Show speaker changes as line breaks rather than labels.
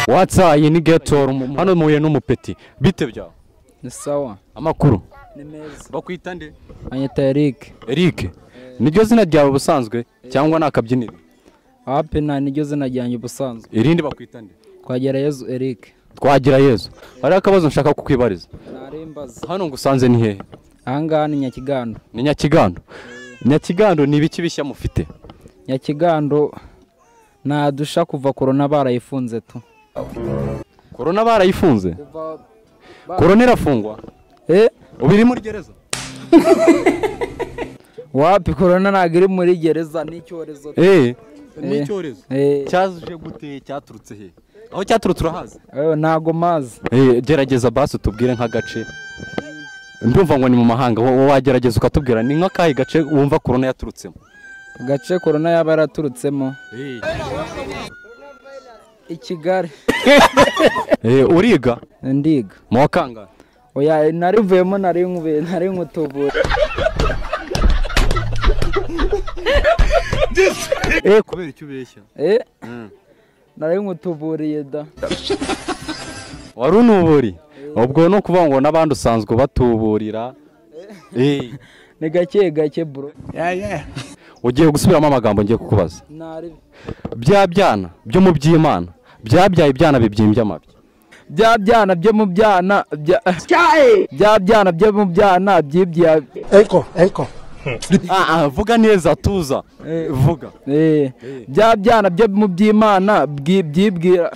watsayi ni getora hano muhuye n'umupeti bite byawe
ni sawa
amakuru
ni meza
bakwita nde
anyita erike
eric niryo zina ryawe ubusanzwe cyangwa ni akabyiniro
apena niryo zina ryanjye ubusanzwe
irindi bakwita nde
twagera yezu erike
twagira yezu hariho akabazo nshaka kukwibariza
ntarembaza
hano ngo usanze ni hehe
ahangaha ni nyakigando
ni nyakigando nyakigando ni ibiki bishya mufite
nyakigando nta dusha kuva korona barayifunze tu
korona barayifunze korona irafungwa
eh
ubu iri muri gereza
wapi korona ntabwo iri muri gereza ni icyorezo
eee ni
Eh.
icyorezo
Eh,
cyaje gute cyaturutse he aho cyaturutse urahazi
eh, ntago mazi
gerageza basi utubwire nk'agace ndumva ngo ni mu mahanga wowe wagerageza ukatubwira ni nk'akahe gace wumva korona yaturutsemo
agace korona yaba yaraturutsemo i kigali
Eh, uriga
ndiga
mu wa kangahe
oya narivuyemo nari nkubuye nari nkutubura
eee kubera icyo ubeshya
eh nari nkutuburiye da
wari unuburi ubwo ni ukuvuga ngo n'abandi usanzwe batuburira eee
ni gake gake bro
ugiye gusubiramo amagambo ngiye kukubaza
nari
bya byana byo mu by'imana byabyaye ibyana bibyimbye amabya
bya byana byo mu byana bya bya byana byo mu byana byibya
Enko, enko.
Ah, ah, vuga neza tuza
Eh.
vuga
eh bya byana byo mu by'imana bwi- byibwira